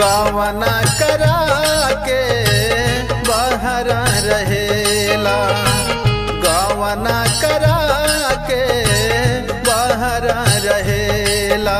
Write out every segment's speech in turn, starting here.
गवना करा के बहरा रहेला गवना करा के बहरा रहेला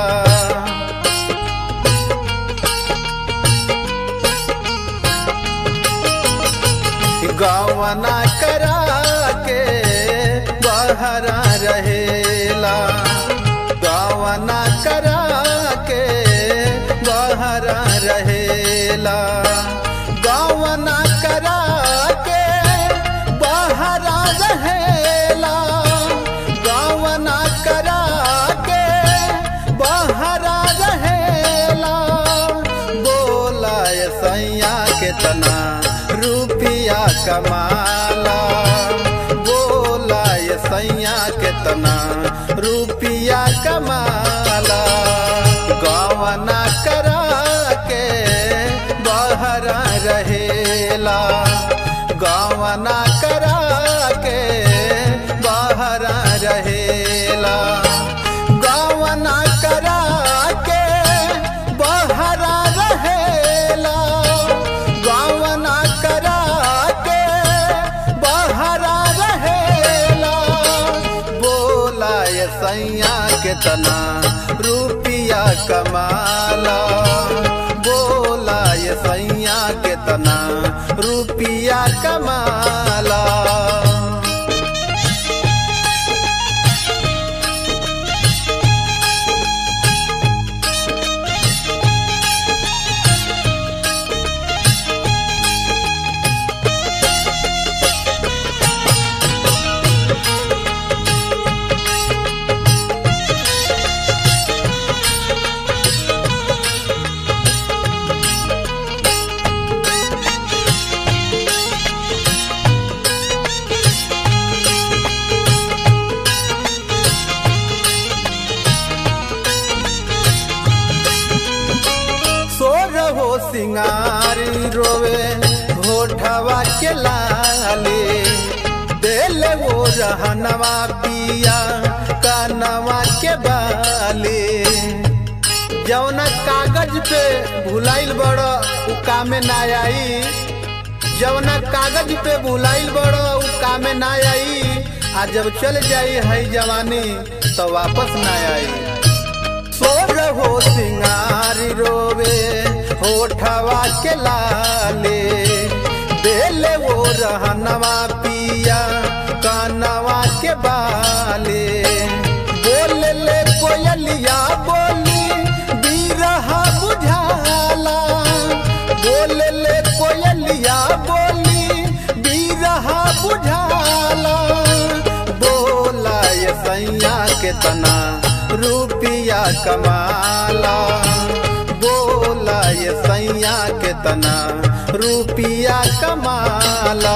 गवना करा के बहरा रहेला गवना करा के बहरा रहेला गवना करा के बहरा रहेला गवना करा के बहरा रहेला बोला ये सैया के तना रुपिया कमाला बोला ये सैया के तना रुपिया कमाला गवना करा के बहरा रहेला गवना करा के बहरा रहेला गवना करा के बहरा रहेला गवना करा के बहरा रहेला बोला ये सैया के तना रुपिया कमाला बोला ये सैया के तना रुपिया कमाला सोर हो सिंगारी रोवे होठवा के लाले दिल वो रहनवा पिया कानवा के बाले जौना कागज पे भुलाइल बड़ उ कामे ना आई जौना कागज पे भुलाइल बड़ उ कामे ना आई आ जब चल जाई है जवानी तो वापस ना आई सोर हो सिंगारी रोवे होठवा के लाले बेले वो रहनवा पिया कानवा के बाले बोल ले कोयलिया बोली बीरहा बुझाला बोल ले कोयलिया बोली बीरहा बुझाला बोला ये सैया के तना रुपिया कमाला बोला ये सैया के तना रुपिया कमाला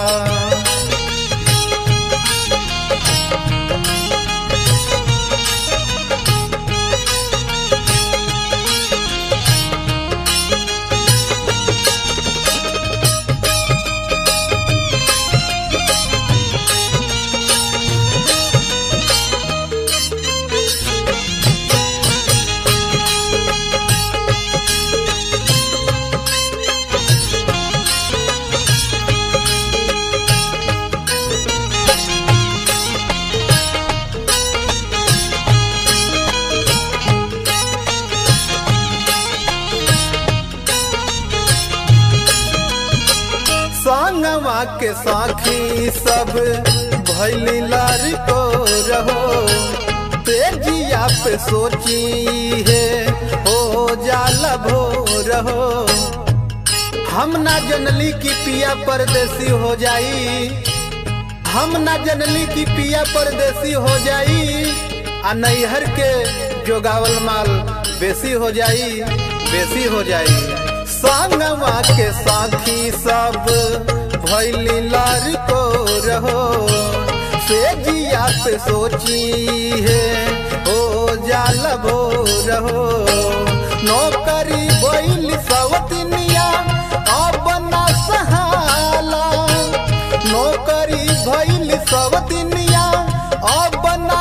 संगवा के साखी सब भैली लारी को रहो तेजिया पे सोची है हो जाला भो रहो हम ना जनली की पिया परदेसी हो जाई हम ना जनली की पिया परदेसी हो जाई आ नैहर के जोगावल माल बेसी हो जाई बेसी हो जाई संगवा के साखी सब भैली लार को रहो से जिया पे सोची है हो जाल भो रहो नौकरी बैल सवतनिया अब ना सहाला नौकरी भैल सवतनिया अब ना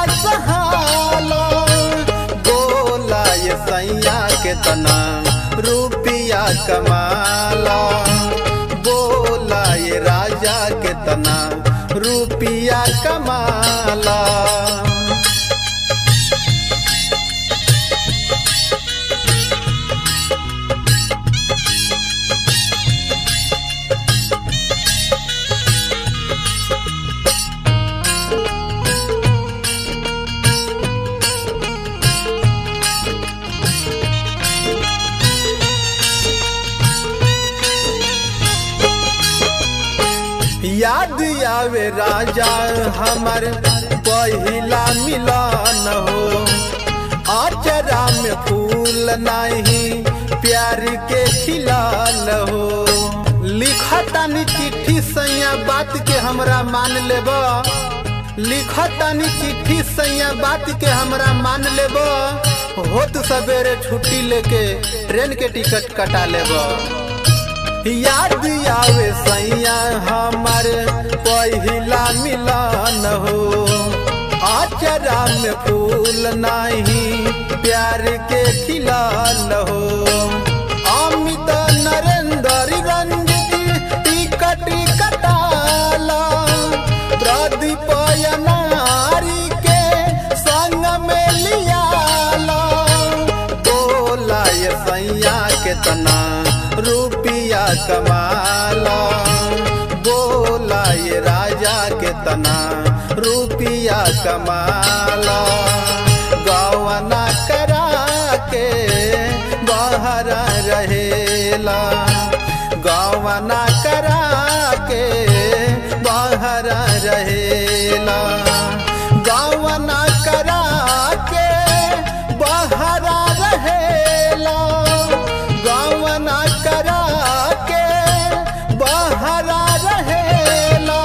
सहाला बोला ये सैया के तना रुपिया कमाला बोला ये राजा कितना रुपिया कमाला याद आवे राजा हमर पहिला मिलन हो आचरा में फूल नहीं प्यार के खिलाल हो लिखतानी चिट्ठी सैया बात के हमरा मान लेब लिखतानी चिट्ठी सैया बात के हमरा मान लेब होत सवेरे छुट्टी लेके ट्रेन के टिकट कटा लेब याद आवे सैया हमार पहिला मिलन हो आचरा में फूल नहीं प्यार के खिलाल हो अमित नरेंद्र रंजित टिकट कटाला प्रदीप नारी के संग में लियाला बोला ये सैया केतना रुपिया कमाला बोला ये राजा केतना रुपिया कमाला गवना करा के बाहर रहेला गवना करा के बाहर रहेला गवना करा के बाहर रहेला गवना करा के बहरा रहेला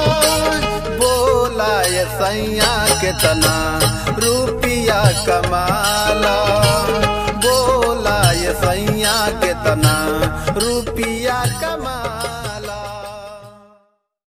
बोला ये सैया केतना रुपिया कमाला बोला ये सैया केतना रुपिया कमा